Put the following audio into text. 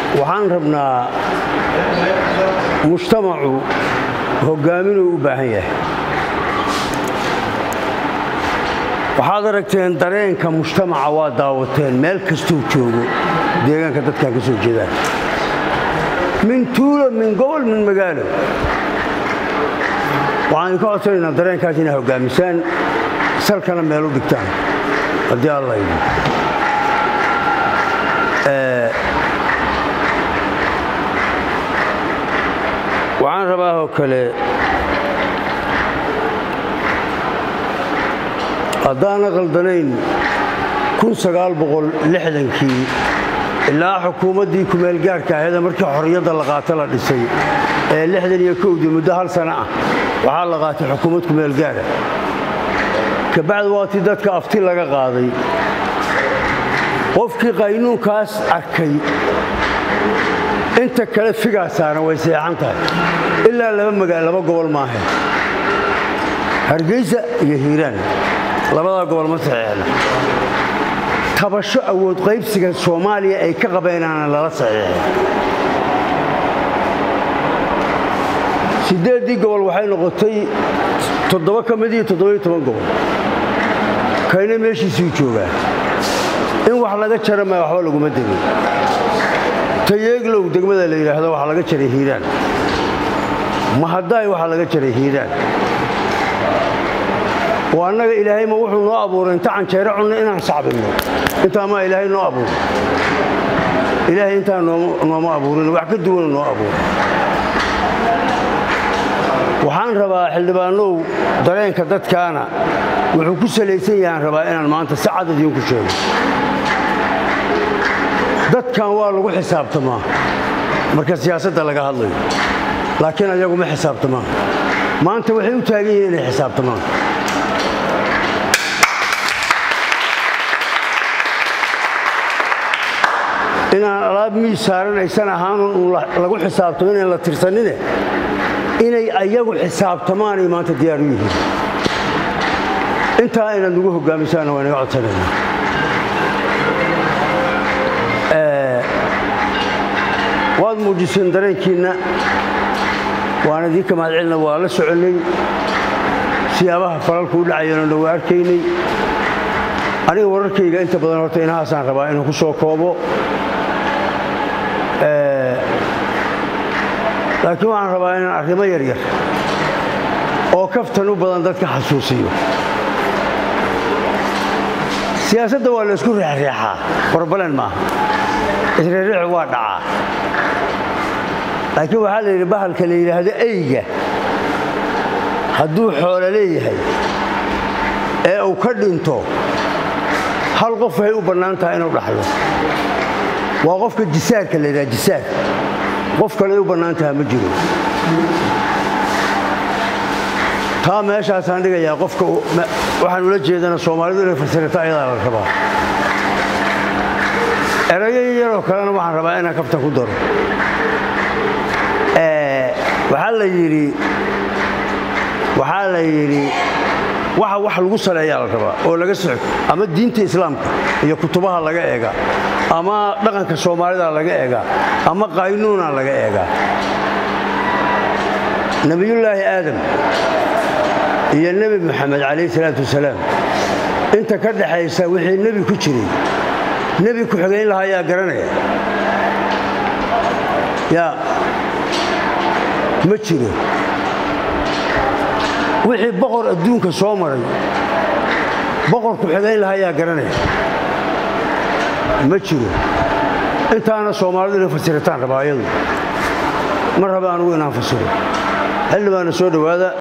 waxaan rabnaa mujtamacu hogaaminuu u baahan yahay waxaad aragteen dareenka mujtamaca waa daawateen meel kastuu joogo deegaanka dadkan ka soo jeedaan min tuulo min gobol min magaalo waxaan idinka codsanaynaa dareenkaas inay hogaamisaan salkana meel u dhigtaan haddii alla idin waxaan rabaa oo kale haddaana qaldanayn kii ilaa xukuumaddii kumeelgaarhka ahayd markii xorriyadda la qaato la dhisay ee lixdan iyo kowdii muddo hal sana ah waxaa la qaatay xukuumad kumeelgaara kabacdi waatii dadka afti laga qaaday qofkii qaynuunkaas arkay inta kale figaa saaran way seexan tahay ilaa laba magaal laba gobol maahe hargeysa iyo hiiraan labadaa gobol ma saxiixna tabasho awood qaybsiga soomaaliya ay ka qabeenaana lala saxiixay siddeeddii gobol waxay noqotay toddoba ka mid iyo toddobiyo toban gobol kayna meeshiisuu joogaa in wax laga jara maya waxba laguma degin tayeeglow degmada la yidhaahdo waxaa laga jaray hiiraan mahadaay waxaa laga jaray hiiraan oo annaga ilaahay ma wuxuu noo abuuray inta canjeero cunno inaan sacbinno intaa maa ilaahay noo abuuray ilaahay intaa nooma abuurin wax ka duwana noo abuuray waxaan rabaa xildhibaanow dareenka dadkaana wuxuu ku salaysan yahaan rabaa inaan maanta si cad idiinku sheego dadkan waa lagu xisaabtamaa marka siyaasadda laga hadlayo laakiin ayagu ma xisaabtamaan maanta waxay u taagan yihiin inay xisaabtamaan inaan alaab miis saaran aysan ahaanun uun lagu xisaabtamo inaan la tirsanine inay ayagu xisaabtamaanay maanta diyaar u yihiin intaa inaad nagu hogaamisaanna waa inaga codsanayna waad muujiseen dareenkiinna waan idiinka mahadcelina waa la soconnay siyaabaha falalku u dhacayeenoo waa arkaynay aniga wararkayga inta badan horta inahaasaan rabaa inuu ku soo koobo laakiin waxaan rabaa inaan arrimo yaryar oo kaftan u badan dadka xasuusiyo siyaasadda waa la isku reexreexaa barbalan maaha isreexreexu waa dhacaa laakiin waxaa la yidhi bahalka la yidhaahdo eyga hadduu xoolo leeyahay ee uu ka dhinto hal qof waxay u bannaan tahay inuu dhaxlo waa qofka jisaarka la yidhaha jisaar qof kale ay u bannaan taha ma jiro taa meeshaasaan dhigayaa qofka waxaan ula jeedana soomaalidu inay fasirata ayadaa la rabaa erayo yaroo kalena waxaan rabaa inaan kafta ku daro waxaa la yidhi waxaa la yidhi waxa wax lagu saleeyaa la rabaa oo laga soco ama diinta islaamka iyo kutubaha laga eegaa ama dhaqanka soomaalida laga eegaa ama qaynuuna laga eegaa nebiyullaahi aadam iyo nebi moxamed calayhi salaatu wasalaam inta ka dhaxaysa wixii nebi ku jiray nebi ku-xigayn lahaa yaa garanaya yaa ma jiro wixii boqor adduunka soo maray boqor ku-xigayn lahaa yaa garanaya ma jiro intaana soomaalidu inay fasirataan rabaa ayadu ma raba anugu inaan fasiro xildhibaana soo dhowaada